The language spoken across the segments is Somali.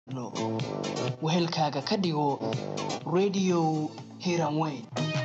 wehelkaaga ka dhigo radio hiranweyn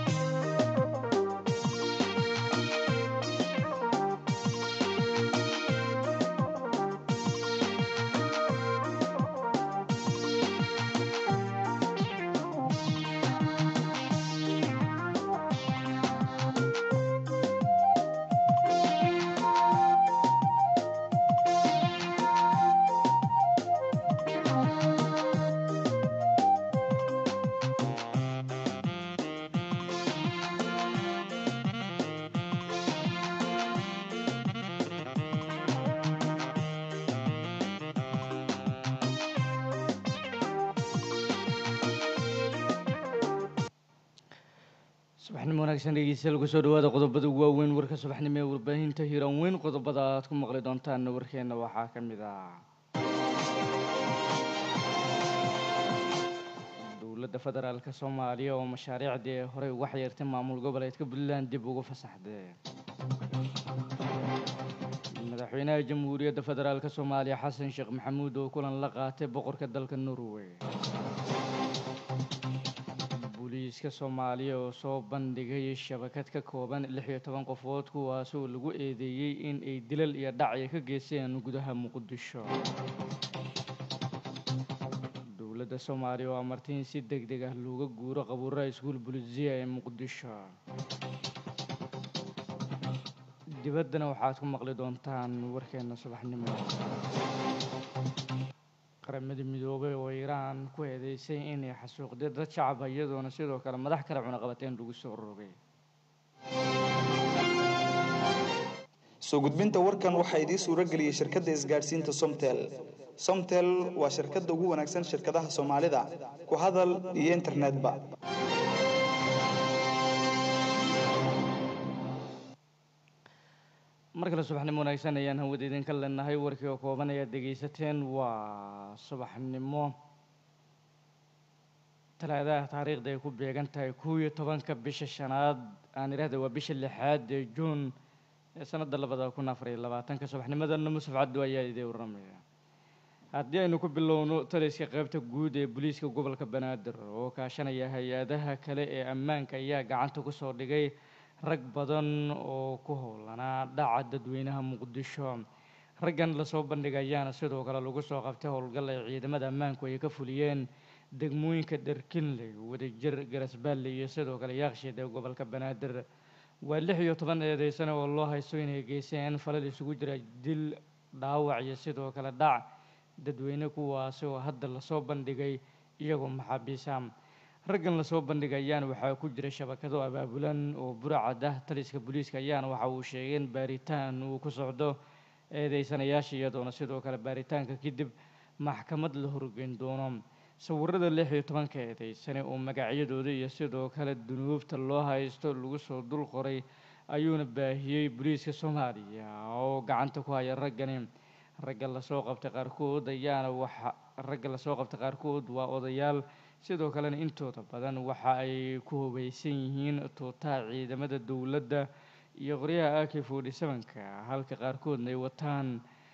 subaxnimo wanaagsan dhegeystayaal kusoo dhawaada qodobada ugu waaweyn warka subaxnimo ee warbaahinta hiiraan weyn qodobada aad ku maqli doontaan warkeena waxaa ka mid ah dowladda federaalk soomaaliya oo mashaariicdii horey uga xayiirtay maamul goboleedka puntland dib ugu fasaxday madaxweynaha jamhuuriyadda federaalk soomaaliya xasan sheekh maxamuud oo kulan la qaatay boqorka dalka norway booliiska soomaaliya oo soo bandhigay shabakad ka kooban lix iyo toban qofood kuwaasoo lagu eedeeyey in ay dilal iyo dhacya ka geysteen gudaha muqdisho dowladda soomaaliya oo amartay in si deg deg ah looga guuro qabuuraha iskuul bulisiya ee muqdisho dibaddana waxaad ku maqli doontaan warkeena subaxnimo qaramada midoobay oo iiraan ku eedeysay inay xasuuqday dad shacaba iyadoona sidoo kale madax kale cunaqabateen lagu soo rogay soo gudbinta warkan waxaa idiin suuro geliyey shirkadda isgaadhsiinta somtel somtel waa shirkadda ugu wanaagsan shirkadaha soomaalida ku hadal iyo internetba mar kale subaxnimo wanaagsan ayaan hawada idinka leenahay warkii oo kooban ayaad dhegaysateen waa subaxnimo talaadaha taariikhda ay ku beegan tahay kow iyo tobanka bisha shanaad aan idhahda waa bisha lixaad ee juun ee sanadda labada kun afar iyo labaatanka subaxnimadana musaf cabdu ayaa idin waramaya haddii aynu ku bilowno taliska qaybta guud ee booliiska gobolka banaadir oo kaashanaya hay-adaha kale ee ammaanka ayaa gacanta kusoo dhigay rag badan oo ku howlanaa dhaca dadweynaha muqdisho raggan lasoo bandhigayaana sidoo kale lagu soo qabtay howlgal ay ciidamada ammaanku ay ka fuliyeen degmooyinka dherkinley wadajir garasbaalle iyo sidoo kale yaakshiid ee gobolka banaadir waa lix iyo toban eedeysane oo loo haysto inay geysteen falal isugu jira dil dhaawac iyo sidoo kale dhac dadweyne kuwaasi oo hadda lasoo bandhigay iyagoo maxaabiisa raggan lasoo bandhigayaana waxaa ku jira shabakado abaabulan oo buracad ah taliska booliiska ayaana waxa uu sheegay in baaritaan uu ku socdo eedeysanayaasha iyadoona sidoo kale baaritaanka kadib maxkamad la horgeyn doono sawirada lix iyo tobanka eedeysane oo magacyadooda iyo sidoo kale dunuubta loo haysto lagu soo dul qoray ayuuna baahiyey booliiska soomaaliya oo gacanta ku haya raggani ragga lasoo qabtay qaarkood ayaana waxa ragga lasoo qabtay qaarkood waa odayaal sidoo kalena intooda badan waxa ay ku hubaysan yihiin tuutaha ciidamada dowladda iyo qoryaha ak forty sevenka halka qaarkoodna ay wataan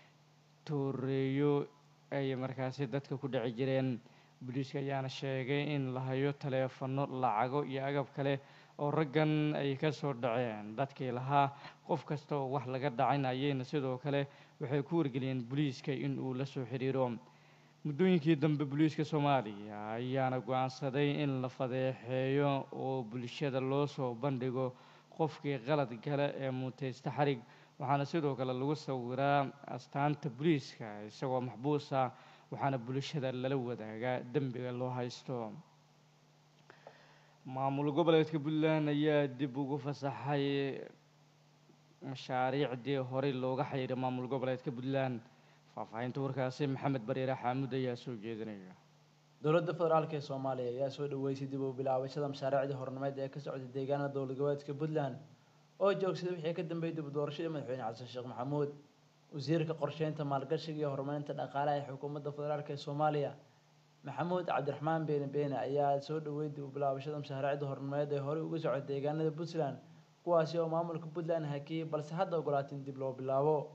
tooreeyo ay markaasi dadka ku dhici jireen booliiska ayaana sheegay in la hayo taleefano lacago iyo agab kale oo raggan ay ka soo dhaceen dadkii lahaa qof kasta oo wax laga dhacin ayayna sidoo kale waxay ku wargeliyeen booliiska in uu la soo xiriiro muddooyinkii dambe booliiska soomaaliya ayaana go-aansaday in la fadeexeeyo oo bulshada loo soo bandhigo qofkii qalad gale ee muteysta xarig waxaana sidoo kale lagu sawiraa astaanta booliiska isagoo maxbuus ah waxaana bulshada lala wadaagaa dembiga loo haysto maamul goboleedka puntland ayaa dib ugu fasaxay mashaariicdii horey looga xayiray maamul goboleedka puntland faahfaahinta warkaasi maxamed bariire xaamud ayaa soo jeedinaya dowladda federaalk ee soomaaliya ayaa soo dhaweysay dib u bilaabashada mashaariicdii hornimeed ee ka socday deegaanada dowlad goboleedka puntland oo joogsaday wixii ka dambeeyay dib u doorashadii madaxweyne xasan sheekh maxamuud wasiirka qorsheynta maalgashiga iyo horumarinta dhaqaalaha ee xukuumadda federaalk ee soomaaliya maxamuud cabdiraxmaan beene beene ayaa soo dhaweeyay dib u bilaabashada mashaariicda hornimeed ee horey uga socday deegaanada puntland kuwaasi oo maamulka puntland hakiyey balse hadda ogolaatin dib loo bilaabo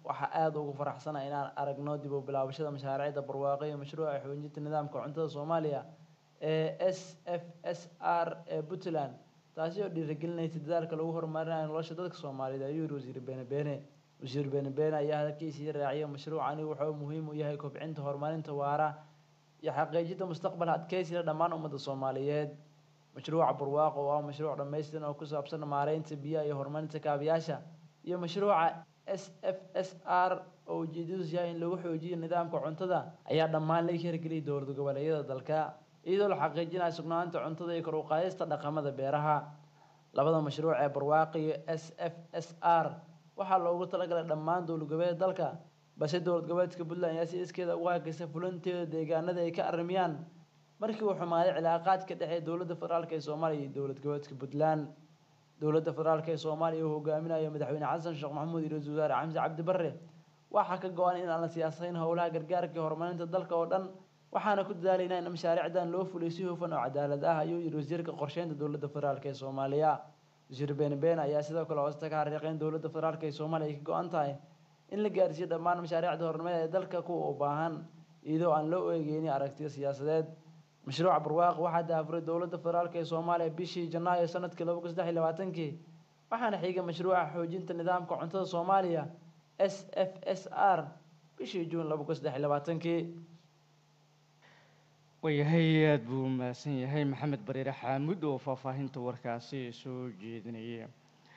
waxaa aada ugu faraxsana inaan aragno dib u bilaabashada mashaariicda barwaaqo iyo mashruuca xoojinta nidaamka cuntada soomaaliya ee s f s r ee puntland taasi oo dhiirigelinaysa dadaalka lagu horumarinayo nolosha dadka soomaaliyeed ayuu yiri wasiir beene beene wasiir beene beene ayaa hadalkiisii raaciyay mashruucani wuxuu muhiim u yahay kobcinta horumarinta waara iyo xaqiijinta mustaqbal adkeysiga dhammaan ummadda soomaaliyeed mashruuca barwaaqo oo ah mashruuc dhammaystiran oo ku saabsan maareynta biyaha iyo horumarinta kaabiyaasha iyo mashruuca s f s r oo ujeedadiisu yahay in lagu xoojiyo nidaamka cuntada ayaa dhammaan laga hirgeliyay dowlad goboleedyada dalka iyadoo la xaqiijinayo sugnaanta cuntada iyo kor u qaadista dhaqamada beeraha labada mashruuc ee barwaaqo iyo s f s r waxaa loogu talagalay dhammaan dowlad goboleeda dalka balse dowlad goboleedka puntland ayaa si iskeeda ugu hakaysa fulinteeda deegaanada ay ka arrimiyaan markii uu xumaaday cilaaqaadka dhexe dowladda federaalk ee soomaaliya iyo dowlad goboleedka puntland dowladda federaalk ee soomaaliya uu hogaaminayo madaxweyne xasan sheekh maxamuud iyo ra-iisul wasaare xamse cabdi barre waxaa ka go-an in aan la siyaasadeyn howlaha gargaarka iyo horumarinta dalka oo dhan waxaana ku dadaalaynaa in mashaariicdan loo fuliyo si hufan oo cadaalad ah ayuu yiri wasiirka qorsheynta dowladda federaalk ee soomaaliya wasiir beene beene ayaa sidoo kale hoosta ka xariiqay in dowladda federaalk ee soomaaliya ay ka go-an tahay in la gaarsiiyo dhammaan mashaariicda horumarineed ee dalka kuwa u baahan iyadoo aan loo eegeynin aragtiyo siyaasadeed mashruuca barwaaqo waxaa daafuray dowladda federaalk ee soomaaliya bishii janaayo sanadkii laba kun saddex iyo labaatankii waxaana xigay mashruuca xoojinta nidaamka cuntada soomaaliya s f s r bishii juun laba kun saddex iyo labaatankii waayahay aada buu mahadsan yahay maxamed bariire xaamud oo faahfaahinta warkaasi soo jeedinaya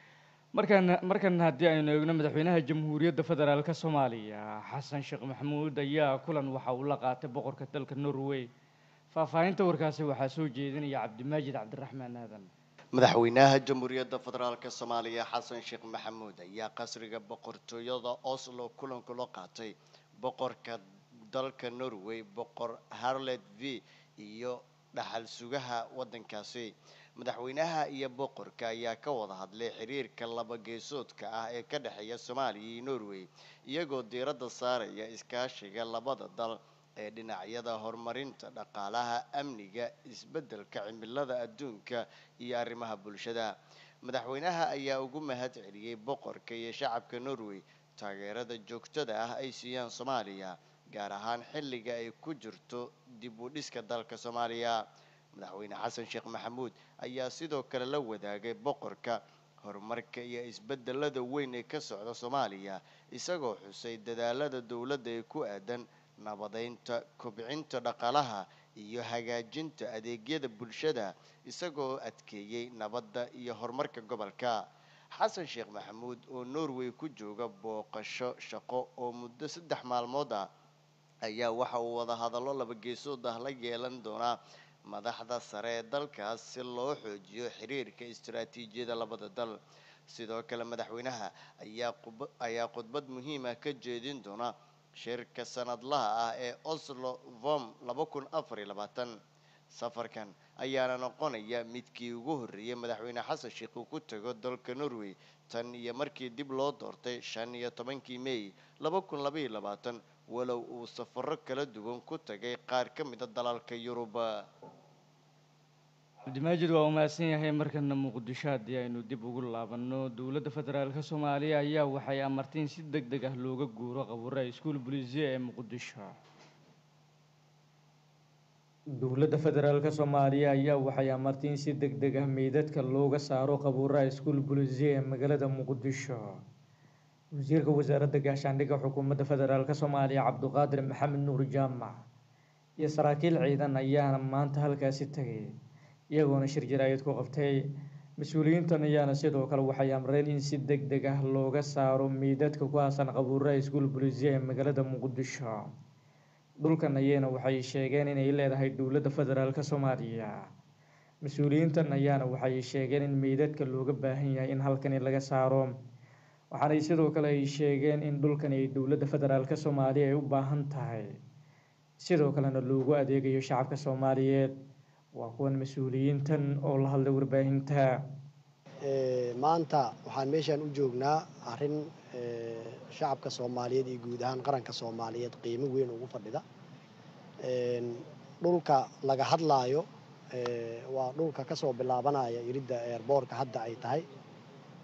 markaan markan haddii aynu eegno madaxweynaha jamhuuriyadda federaalk soomaaliya xasan sheekh maxamuud ayaa kulan waxa uu la qaatay boqorka dalka norway faahfaahinta warkaasi waxaa soo jeedinaya cabdimaajid cabdiraxmaan aadan madaxweynaha jamhuuriyadda federaalk soomaaliya xasan sheekh maxamuud ayaa qasriga boqortooyada oslo kulan kula qaatay boqorka dalka norway boqor harlet v iyo dhaxal sugaha waddankaasi madaxweynaha iyo boqorka ayaa ka wada hadlay xiriirka laba geesoodka ah ee ka dhexeeya soomaaliya iyo norway iyagoo diiradda saaraya iskaashiga labada dal ee dhinacyada horumarinta dhaqaalaha amniga isbeddelka cimilada adduunka iyo arrimaha bulshada madaxweynaha ayaa ugu mahad celiyey boqorka iyo shacabka norway taageerada joogtada ah ay siiyaan soomaaliya gaar ahaan xilliga ay ku jirto dib u dhiska dalka soomaaliya madaxweyne xasan sheekh maxamuud ayaa sidoo kale la wadaagay boqorka horumarka iyo isbedelada weyn ee ka socda soomaaliya isagoo xusay dadaalada dowladda ee ku aadan nabadeynta kobcinta dhaqaalaha iyo hagaajinta adeegyada bulshada isagoo adkeeyey nabadda iyo horumarka gobolka xasan sheekh maxamuud oo norway ku jooga booqasho shaqo oo muddo saddex maalmood ah ayaa waxa uu wada hadallo laba geesood ah la yeelan doonaa madaxda sare ee dalkaas si loo xoojiyo xiriirka istaraatiijiyada labada dal sidoo kale madaxweynaha ayaa qub- ayaa khudbad muhiim ah ka jeedin doona shirka sanadlaha ah ee oslo vom laba kun afar iyo labaatan safarkan ayaana noqonaya midkii ugu horreeyay madaxweyne xasan sheekh uu ku tago dalka norway tan iyo markii dib loo doortay shan iyo tobankii may laba kun laba iyo labaatan walow uu safaro kala duwan ku tagay qaar ka mid a dalalka yurub cabdimaajid waa uu mahadsan yahay markana muqdisho haddii aynu dib ugu laabanno dowladda federaalka soomaaliya ayaa waxay amartay in si deg deg ah looga guuro qabuura iskuul bulisiya ee muqdisho dowladda federaalka soomaaliya ayaa waxay amartay in si deg deg ah meydadka looga saaro qabuuraha iskuul bulisiya ee magaalada muqdisho wasiirka wasaaradda gaashaandhigga xukuumadda federaalka soomaaliya cabduqaadir maxamed nuur jaamac iyo saraakiil ciidan ayaana maanta halkaasi tagay iyagoona shir jaraayad ku qabtay mas-uuliyiintan ayaana sidoo kale waxay amreen in si deg deg ah looga saaro meydadka ku aasan qabuuraha iskuul bulisiya ee magaalada muqdisho dhulkan ayayna waxay sheegeen inay leedahay dowladda federaalka soomaaliya mas-uuliyiintan ayaana waxay sheegeen in meydadka looga baahan yahay in halkani laga saaro waxaanay sidoo kale ay sheegeen in dhulkani ay dowladda federaalka soomaaliya ay u baahan tahay sidoo kalena loogu adeegayo shacabka soomaaliyeed waa kuwan mas-uuliyiintan oo la hadlay warbaahinta Ee, maanta waxaan meeshaan u joognaa arrin ee, shacabka soomaaliyeed iyo guud ahaan qaranka soomaaliyeed qiimo weyn ugu fadhida Een, dhulka laga hadlaayo ee, waa dhulka kasoo bilaabanaya iridda eerboorka hadda ay tahay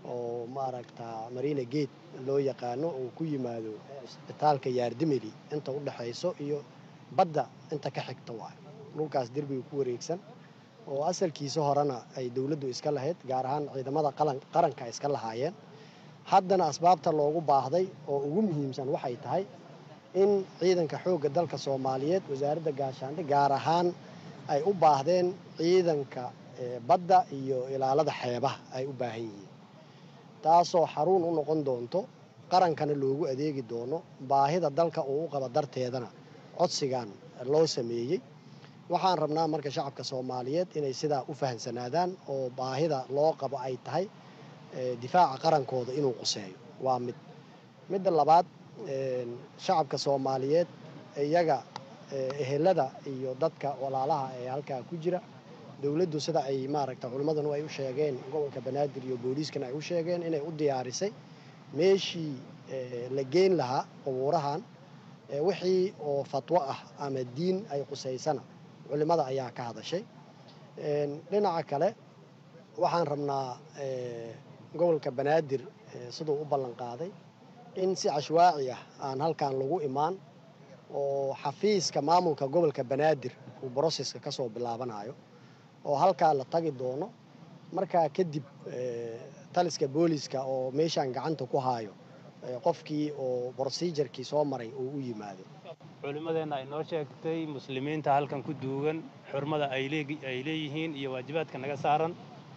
oo maaragta marina gate loo yaqaano oo ku yimaado isbitaalka yaardimeli inta u dhexayso iyo badda inta ka xigta waayo dhulkaas derbiga ku wareegsan oo asalkiisa horena ay dowladdu iska lahayd gaar ahaan ciidamada qaranka ay iska lahaayeen haddana asbaabta loogu baahday oo ugu muhiimsan waxay tahay in ciidanka xoogga dalka soomaaliyeed wasaaradda gaashaandhig gaar ahaan ay u baahdeen ciidanka badda iyo ilaalada xeebaha ay u baahan yihiin taasoo xaruun u noqon doonto qarankana loogu adeegi doono baahida dalka uu u qabo darteedana codsigan loo sameeyey waxaan rabnaa marka shacabka soomaaliyeed inay sidaa u fahamsanaadaan oo baahida loo qabo ay tahay difaaca qarankooda inuu quseeyo waa mid midda labaad shacabka soomaaliyeed iyaga ehelada iyo dadka walaalaha ee halkaa ku jira dowladdu sida ay maaragta culimmadanu ay u sheegeen gobolka banaadir iyo booliiskana ay u sheegeen inay u diyaarisay meeshii la geyn lahaa qubuurahan wixii oo fatwo ah ama diin ay qusaysana culimmada ayaa ka hadashay dhinaca kale waxaan rabnaa gobolka banaadir siduu u ballan qaaday in si cashwaaci ah aan halkan lagu imaan oo xafiiska maamulka gobolka banaadir uu broseska ka soo bilaabanayo oo halkaa la tagi doono markaa kadib taliska booliska oo meeshaan gacanta ku haayo qofkii oo brosejarkii soo maray uu u yimaado culimmadeenna ay noo sheegtay muslimiinta halkan ku duugan xurmada ay leeyihiin iyo waajibaadka naga saaran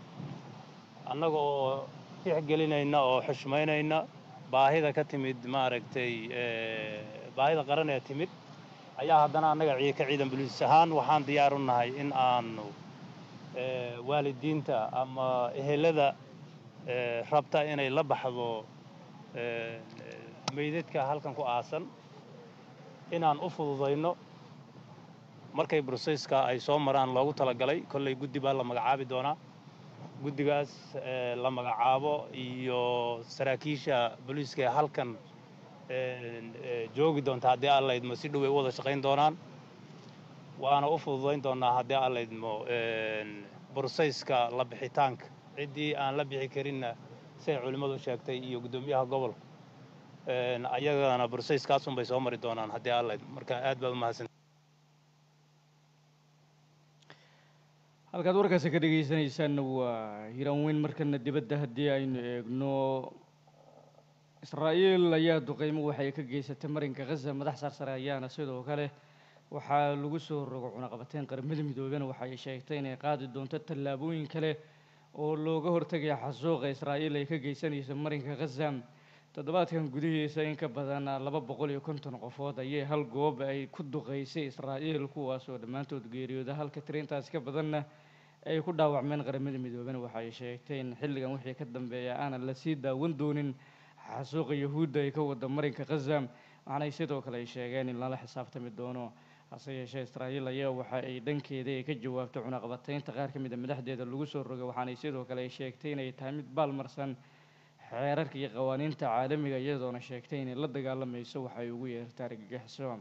annaga oo tixgelinayna oo xushmaynayna baahida ka timid maaragtay baahida qaran ee timid ayaa haddana annaga ka ciidan buliis ahaan waxaan diyaar u nahay in aanu waalidiinta ama ehelada rabta inay la baxdo meydadka halkan ku aasan inaan u fududayno markay broseyska ay soo maraan loogu talagalay kollay guddi baa la magacaabi doonaa guddigaas la magacaabo iyo saraakiisha booliiska ee halkan joogi doonta haddii aan laydmo si dhow ay u wada shaqayn doonaan waana u fududayn doonaa haddii aan laydmo broseyska la bixitaanka ciddii aan la bixi karinna siay culimmadu sheegtay iyo guddoomiyaha gobolka ayagana broseyskaasunbay soo mari doonaan haddii aan laydmo marka aad baa u mahadsan halkaad warkaasi ka dhegaysanaysaanna waa hiiraan weyn markana dibadda haddii aynu eegno israa'iil ayaa duqeymo waxay ka geysatay marinka khaza madax sarsare ayaana sidoo kale waxaa lagu soo rogo cunaqabateyn qaramada midoobena waxa ay sheegtay inay qaadi doonto tallaabooyin kale oo looga hortagaya xasuuqa israa'iil ay ka geysanayso marinka khaza toddobaadkan gudihiisa in ka badan laba boqol iyo konton qofood ayay hal goob ay ku duqeysay israa'iil kuwaasoo dhammaantood geeriyooda halka tirintaas ka badanna ay ku dhaawacmeen qaramada midoobena waxa ay sheegtay in xilligan wixii ka dambeeya aanan lasii daawan doonin xasuuqa yahuudda ay ka wada marinka khaza waxaanay sidoo kale ay sheegeen in lala xisaabtami doono hase yeeshee israa'iil ayaa waxa ay dhankeeda ay ka jawaabtay cunaqabateynta qaar ka mid a madaxdeeda lagu soo rogay waxaanay sidoo kale ay sheegtay inay tahay mid baalmarsan xeerarka iyo qawaaniinta caalamiga iyadoona sheegtay inay la dagaalamayso waxay ugu yeertaa argagixiso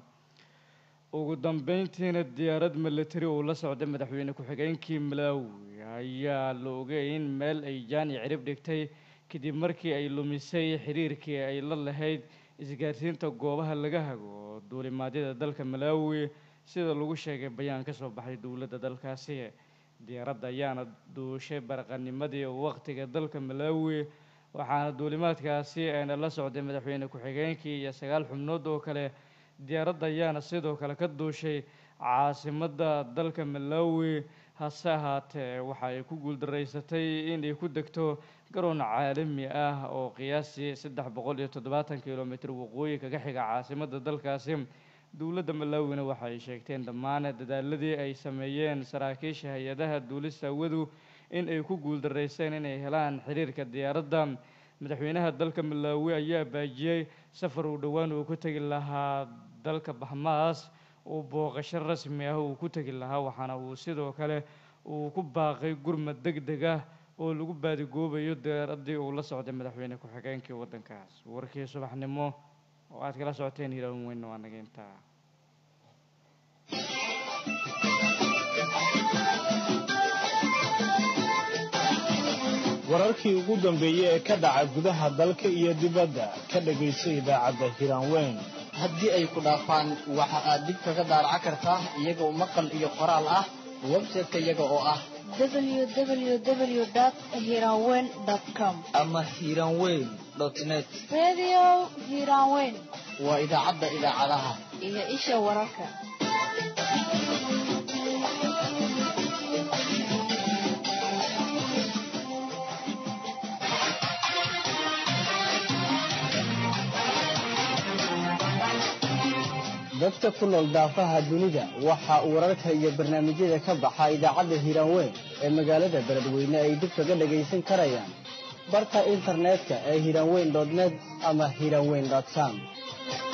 ugu dambeyntiina diyaarad milatari oo la socda madaxweyne ku-xigeenkii malawi ayaa la ogay in meel ay jaani cirib dhigtay kadib markii ay lumisay xiriirkii ay la lahayd isgaarsiinta goobaha laga hago duulimaadyada dalka malawi sida lagu sheegay bayaan ka soo baxay dowladda dalkaasi diyaaradda ayaana duushay baraqanimadii waqtiga dalka malawi waxaana duulimaadkaasi ayna la socday madaxweyne ku-xigeenkii iyo sagaal xubnood oo kale diyaaradda ayaana sidoo kale ka duushay caasimadda dalka malawi hase ahaatee waxa ay ku guuldaraysatay inay ku degto garoon caalami ah oo qiyaasii saddex boqol iyo toddobaatan kilomitr waqooyi kaga xiga caasimadda dalkaasi dowladda malawina waxa ay sheegteen dhammaan dadaaladii ay sameeyeen saraakiisha hay-adaha duulista hawadu in ay ku guuldaraysteen inay helaan xiriirka diyaaradda madaxweynaha dalka malawi ayaa baajiyey safar uu dhowaan uu ku tegi lahaa dalka bahmaas uu booqasho rasmi ah uu ku tegi lahaa waxaana uu sidoo kale uu ku baaqay gurmad deg deg ah oo lagu baadigoobayo diyaaraddii uu la socday madaxweyne ku-xigeenkii waddankaas warkii subaxnimo oo aad kala socoteen hiiraan weyn waa naga intaa wararkii ugu dambeeyey ee ka dhaca gudaha dalka iyo dibadda ka dhegayso idaacadda hiraanweyn haddii ay ku dhaafaan waxa aad dib kaga daaraca kartaa iyagoo maqal iyo qoraal ah website-ka iyaga oo ah www.hiranweyn.com ama hiranweyn net Radio Hiranweyn waa idaacadda idaacadaha iyo isha wararka. dadka ku nool daafaha dunida waxa uu wararka iyo barnaamijyada ka baxa idaacadda hiiraanweyn ee magaalada beledweyne ay dib kaga dhagaysan karayaan barta internetka ee hiiraanweyn net ama hiiraanweyn com